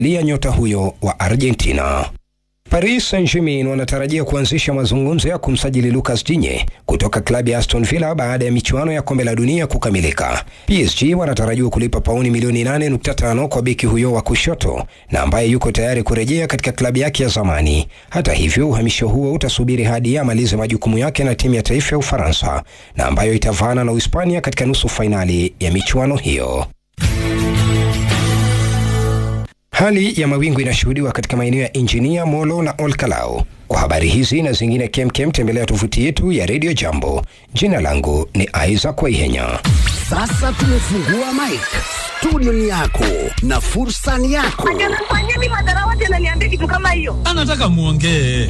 lia nyota huyo wa Argentina. Paris Saint-Germain wanatarajia kuanzisha mazungumzo ya kumsajili Lucas Digne kutoka klabu ya Aston Villa baada ya michuano ya kombe la dunia kukamilika. PSG wanatarajiwa kulipa pauni milioni 8.5 kwa beki huyo wa kushoto na ambaye yuko tayari kurejea katika klabu yake ya zamani. Hata hivyo, uhamisho huo utasubiri hadi amalize majukumu yake na timu ya taifa ya Ufaransa na ambayo itavaana na Uhispania katika nusu fainali ya michuano hiyo. Hali ya mawingu inashuhudiwa katika maeneo ya Injinia, Molo na Olkalau. Kwa habari hizi na zingine kemkem, tembelea tovuti yetu ya Radio Jambo. Jina langu ni Isaac Waihenya. Sasa tumefungua mic. Studio ni yako na fursa ni yako. Anafanyia mimi madharau, tena niambie kitu kama hiyo. anataka muongee